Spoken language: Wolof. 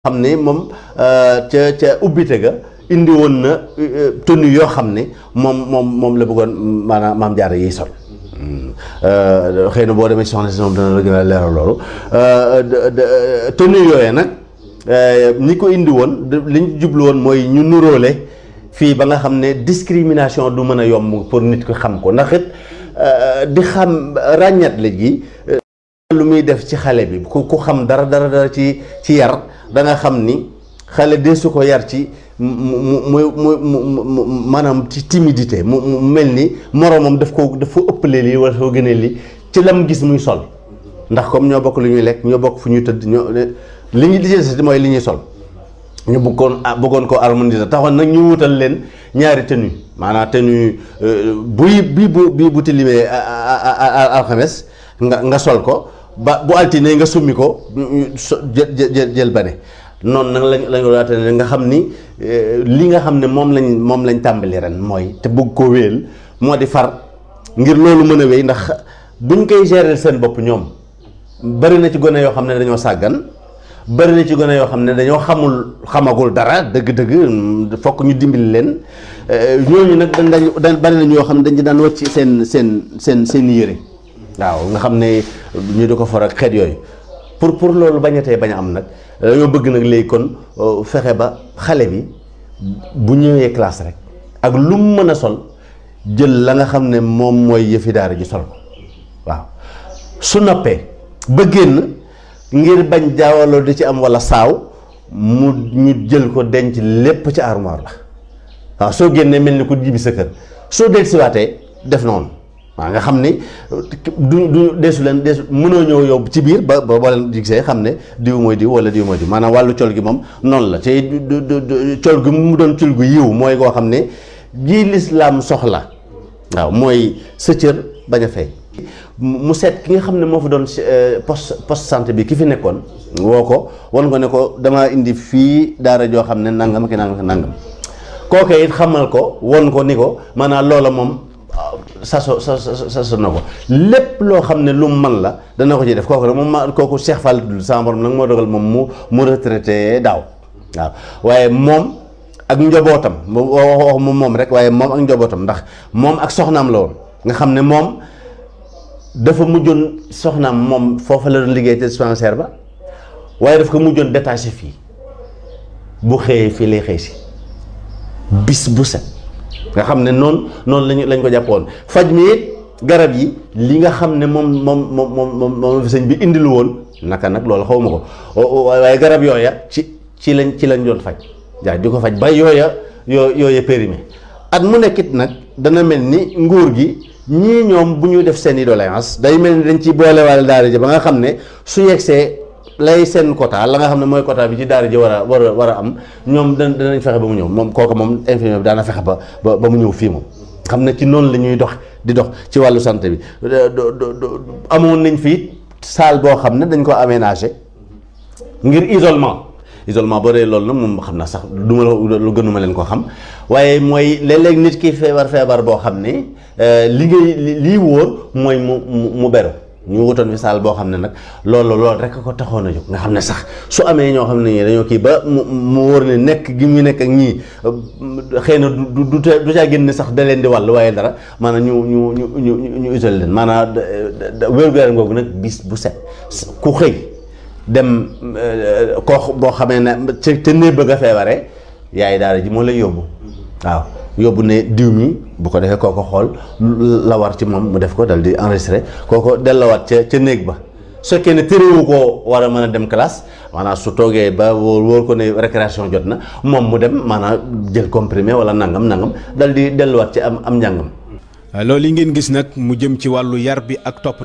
xam ne moom ca ca ubbite ga indi woon na tenue yoo xam ne moom moom moom la bëggoon maanaam maam jaara yiy sol xëy na boo demee soxna si moom dana la gën a leeral loolu tenue yooyee nag ñi ko indi woon li ñu jublu woon mooy ñu nuróole fii ba nga xam ne discrimination du mën a yomb pour nit ko xam ko ndax it di xam ràññat la gi lu muy def ci xale bi ku ku xam dara dara dara ci ci yar da nga xam ni xale de su ko yar ci mu mu mu mu maanaam ci timidité mu mu mel ni moroomam daf ko daf ko ëppale lii wala soo gënee lii ci lam gis muy sol ndax comme ñoo bokk lu ñuy lekk ñoo bokk fu ñuy tëdd ñoo li ñu lijjanti mooy li ñuy sol ñu bëggoon bëggoon ko harmoniser taxoon nag ñu wutal leen ñaari tenue maanaam tenue buy bii bu bii bu tilimee alxames nga nga sol ko ba bu altine nga summi ko jël jël bane noonu nag lañ lañ ko daate nga xam ni li nga xam ne moom lañ moom lañ tàmbali ren mooy te bëgg koo wéyal moo di far ngir loolu mën a wéy ndax buñ koy gérer seen bopp ñoom bari na ci gone yoo xam ne dañoo sàggan bari na ci gone yoo xam ne dañoo xamul xamagul dara dëgg-dëgg fokk ñu dimbali leen ñooñu nag dañ dañ bari na ñoo xam ne dañ ci daan wàcc seen seen seen seen yére waaw nga xam ne ñu di ko for ak xeet yooyu pour pour loolu bañatee bañ a am nag dañoo bëgg nag léegi kon fexe ba xale bi bu ñëwee classe rek ak lu mu mën a sol jël la nga xam ne moom mooy yëfi daara ji sol ko waaw su noppee ba génn ngir bañ jaawaloo di ci am walla saaw mu ñu jël ko denc lépp ci armoire la waaw soo génnee mel ni ku jibi sa kër soo dellusiwaatee def noonu waaw nga xam ni du du deesu leen deesu mënoo ñëw yow ci biir ba ba boo leen gisee xam ne diw mooy diw wala diw mooy diw maanaam wàllu col gi moom noonu la te col gi mu doon col gu yiw mooy koo xam ne jii lislaam soxla waaw mooy sa cër bañ a fay mu seet ki nga xam ne moo fa doon poste poste santé bi ki fi nekkoon woo ko wan ko ne ko damaa indi fii daara joo xam ne nangam ki nangam ki nangam kooke it xamal ko won ko ni ko maanaam loola moom saso sa saso na ko lépp loo xam ne lu mu man la dana ko ci def kooku nag moom ma kooku Cheikh Fall dul sama borom nag moo dogal moom mu mu retraité daaw waaw waaye moom ak njobootam wax mu moom rek waaye moom ak njobootam ndax moom ak soxnaam la woon nga xam ne moom dafa mujjoon soxnaam moom foofa la doon liggéey te dispensaire ba waaye daf ko mujjoon détaché fii bu xëyee fii lay xëy si bis bu set nga xam ne noonu noonu lañu lañ ko jàppoon faj mi it garab yi li nga xam ne moom moom moom moom moom sëñ bi indilu woon naka nag loolu xaw ma ko waaye garab yooya ci ci lañ ci lañ doon faj jaa di ko faj ba yooya yoo yooya périmé at mu nekkit nag dana mel ni nguur gi ñii ñoom bu ñu def seen i doléance day mel ni dañ ci boolewaale daara ji ba nga xam ne su yegsee lay seen quota la nga xam ne mooy quota bi ci daara ji war a war a war a am ñoom da danañ fexe ba mu ñëw moom kooku moom infirmier bi daana fexe ba ba mu ñëw fii moom xam ne ci noonu la ñuy dox di dox ci wàllu santé bi amoon nañ fii salle boo xam ne dañ ko aménagé ngir isolement isolement boo dee loolu nag moom xam naa sax du ma lu gënuma leen ko xam waaye mooy léeg-léeg nit ki feebar feebar boo xam ne li ngay lii wóor mooy mu mu beru ñu wutoon fi saal boo xam ne nag loolu loolu rek ko taxoon a jóg nga xam ne sax su amee ñoo xam ne ñii dañoo kii ba mu mu wóor ne nekk gi mu nekk ak ñii xëy na du du du caa génn sax da leen di wàll waaye dara maanaam ñu ñu ñu ñu ñu isolé leen maanaam wér-gu-yaram googu nag bis bu set ku xëy dem koo boo xamee ne ca ca néeg bëgg a feebaree yaay daara ji moo lay yóbbu waaw. yóbbu ne diw mi bu ko defee kooko xool la war ci moom mu def ko dal di enregistré kooko dellawaat ca ca néeg ba su fekkee ne téréwu koo war a mën a dem classe maanaam su toogee ba wóor wóor ko ne récréation jot na moom mu dem maanaam jël comprimé wala nangam nangam dal di delluwaat ci am am njàngam. loolu yi ngeen gis nag mu jëm ci wàllu yar bi ak topp